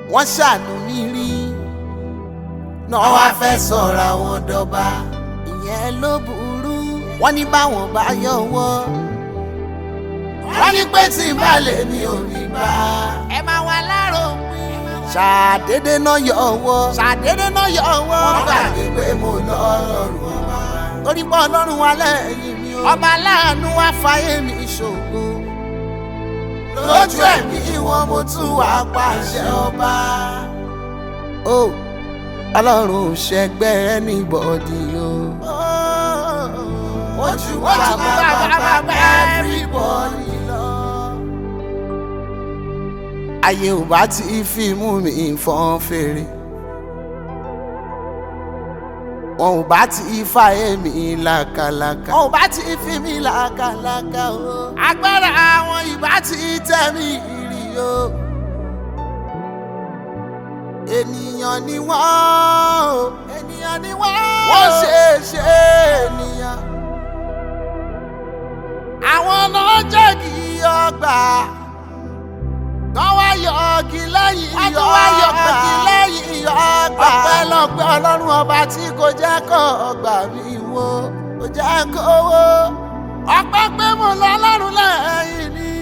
wọ́n ṣàánú mi rí náà wá fẹ́ sọ̀rọ̀ àwọn dọ́ba ìyẹn ló burú wọ́n ní báwọn bá yọwọ́ wọ́n ní pé tí n bá lè ní òní bá. ẹ máa wà láròpin. ṣàdédé náà yọwọ́ ṣàdédé náà yọwọ́. wọ́n gbàgbé pé mo lọ́rùn ọba. torí pé ọlọ́run wa lẹ́yìn mi o. ọba aláàánú wá fàyè mi ṣògo. lójú ẹ̀mí wọn mo tún wá pàṣẹ ọba. o ọlọ́run ò ṣẹgbẹ́ anybody o. ojú bàbá bàbá everybody lọ. ayé ò bá ti fi mú mi fọ́n fèrè. wọn ò bá ti fa èmi làkàlàkà. wọn ò bá ti fi mí làkàlàkà o. agbára àwọn ìbá ti tẹ̀ mí rí o. ènìyàn ni wọ́n o. ènìyàn ni wọ́n o. wọ́n ṣe é ṣe ènìyàn. àwọn náà jẹ́ kí ọgbà. Kán wá yọ ọ̀gì lẹ́yìn Wọ́n iyọ̀ tún wá yọ ọgbà. ọ̀gì lẹ́yìn iyọ̀ ọgbà. Ọpẹ́lọpẹ́ Ọlọ́run ọba tí kò jẹ́ kó ọgbà mi wó, kò jẹ́ kó wó. Ọpẹ́ pé mo lọ Ọlọ́run lẹ́yìn ni.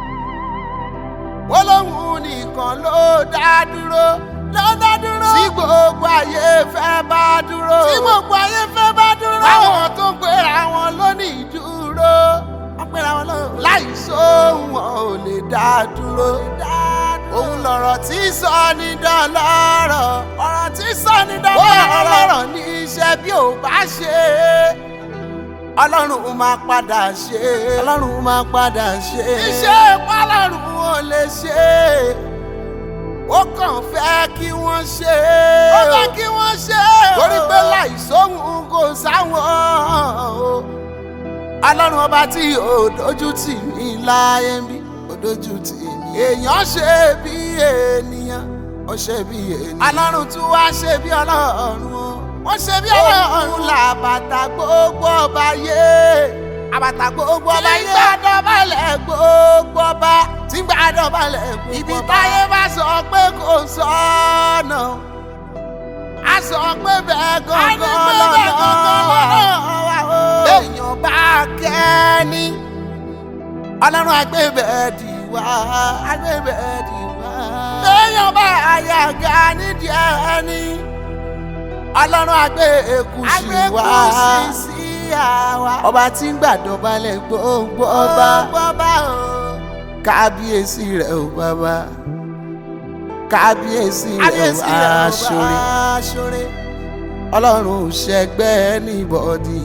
Olóhùn nìkan ló dá dúró. Ló dá dúró. Tí gbogbo ayé fẹ́ bá dúró. Tí gbogbo ayé fẹ́ bá dúró. Báwọn tó ń pera wọn lónìí dúró. Wọ́n pera wọn lónìí. Láì sóhun wọn ò lè dá dúró. Òun lọ̀rọ̀ tí sọ ní dọ́lọ́rọ̀. Ọ̀rọ̀ tí sọ ní dọ́lọ́rọ̀. Ọlọ́rọ̀ ní iṣẹ́ bí ò bá ṣe é. Ọlọ́run máa padà ṣe é. Ọlọ́run máa padà ṣe é. Iṣẹ́ pálọ̀run ò lè ṣe é. Ó kàn fẹ́ kí wọ́n ṣe é. Ó fẹ́ kí wọ́n ṣe é. Torí pé láì sóhun kò sáwọn o. Ọlọ́run ọba tí ò dojú tì mí láyé ń bí ò dojú tì mí. Èèyàn ṣe bí ènìyàn, ó ṣe bí ènìyàn. Ọlọ́run tún wá ṣe bí ọlọ́run o. Wọ́n ṣe bí ọlọ́run. Òun là bàtà gbogbo ọba yé. Àbàtà gbogbo ọba yé. Tí gbàdọ̀ balẹ̀ gbogbo ọba. Tí gbàdọ̀ balẹ̀ gbogbo ọba. Ibi táyé bá sọ pé kò sọ́nà. A sọ pé bẹ́ẹ̀ A ní gangan pé bẹ́ẹ̀ lọ́nà gangan wà. lọ́nà wà o. Èèyàn bá kẹ́ni. Ọlọ́run agbébẹ̀ẹ́dì wá. Agbébẹ̀ẹ́dì wá. Èèyàn bá àyàgà nídìí ẹni. Ọlọ́run agbé èkúsì wá. Agbẹ́kùsì sí àwa. Ọba tí ń gbàdọ̀balẹ̀ gbogbo ọba. Bọ́bá o. Kábíyèsí rẹ̀ ò bàbá. Kábíyèsí rẹ̀ ò Kábíyèsí rẹ̀ ò aṣọre. aṣọre. Ọlọ́run ò ṣẹgbẹ́ anybody.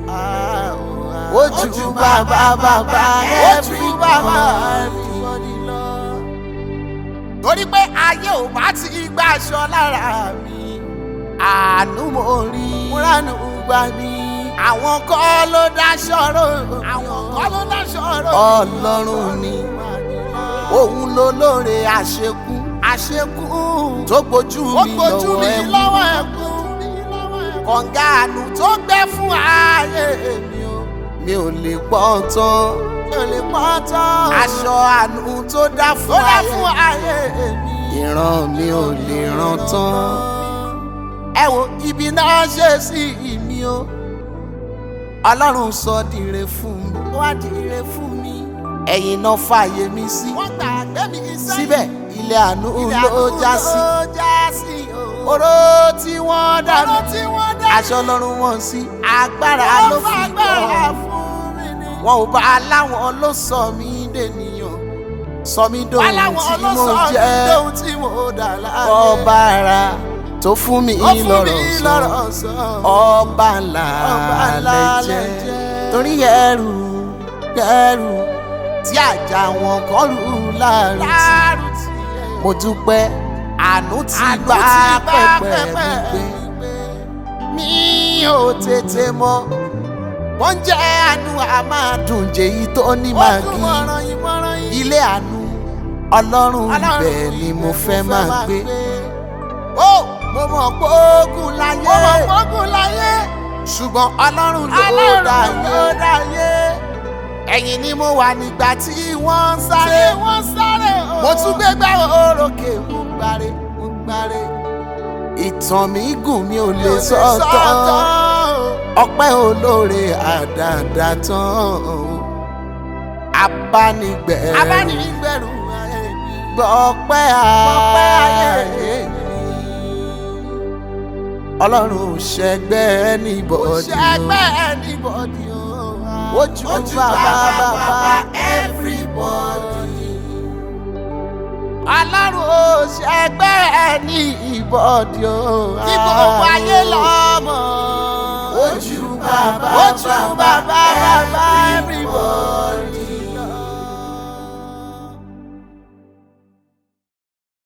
Ojú bàbá bàbá Ojú bàbá everybody lọ. Torí pé ayé ò bá ti gbà aṣọ lára mi. Àánú mo rí. Múránù gbà mí. Àwọn kọ́ ló dáṣọ rò. Àwọn kan ló dáṣọ rò. Ọlọ́run ni. Òun ló lóore àṣekú. Àṣekú. Tó gbójú Ó mi gbójú mi lọ́wọ́ ẹ̀kú. lọ́wọ́ ẹ̀kú. Kọ̀ǹga àánú tó gbẹ fún ààyè mi o. Mi ò lè pọ́ tán. Mi ò lè pọ́ tán. Aṣọ àánú tó dá Ó fún dá ààyè fún ayé mi. ìran mi ò lè ràn tán. ẹ wo ibi náà ṣe sí mi o ọlọ́run sọ dire fún mi Ó wá di ire fún mi. ẹ̀yìn náà fààyè mi sí Wọ́n gbàgbé mi sẹ́yìn. síbẹ̀ ilé àánú Ilé ló àánú já sí ló já sí o. oró tí wọ́n dá Ọ̀rọ̀ mi tí wọ́n dá aṣọ ọlọ́run wọn sí agbára ló Wọ́n fi fagbára kọ́ fún mi ni. wọn ò bá láwọn ló sọ mí dènìyàn sọ mí dòun Aláwọ̀ tí mo ọlọ́sọ̀ mi jẹ́ lóhun tí mo dà láàyè. ọba ara tó fún mi Ó fún mi lọ́rọ̀ sọ lọ́rọ̀ sọ. ọba ńlá Ọba ńlá lẹ lẹ jẹ́ jẹ́. torí ẹrù ẹrù tí àjà wọn kọ́ lù láàrin tí Láàrú tí ẹ̀ mo dúpẹ́ àánú ti Àánú gbá ti gbá pẹ̀pẹ̀ pẹpẹ mi mi gbé gbé. mi ò tètè mọ̀ wọ́n jẹ́ àánú a máa dùn jèyí tó ní Ó màgí tún mọ̀ràn yìí mọ̀ràn yìí. ilé àánú ọlọ́run Ọlọ́run ibẹ̀ ni mo fẹ́ máa gbé Ó mo mọ̀ pé ogun láyé mo mọ̀ gbógun láyé. ṣùgbọ́n ọlọ́run ló Ọlọ́run dáyé ló dáyé. ẹ̀yìn ni mo wà nígbà tí wọ́n ń Ṣé sáré wọ́n sáré o? mo tún gbégbá orókè mo gbáre gbáre ìtàn mi gùn mi ò lè sọ tán ọpẹ́ olóore àdàdà tán abánigbẹ̀rù abánigbẹ̀rù ayé mi. gbọ́pẹ́ Gbọ́pẹ́ ayé ayé mi ọlọ́run ṣẹgbẹ́ níbọ̀dì ṣẹgbẹ́ anybody o. ojú bàbá bàbá everybody. ọlọ́run ò ṣẹgbẹ́ ní ìbọ̀dì o. Kí gbogbo ayé lọ́mọ. ojú bàbá Ojú bàbá bàbá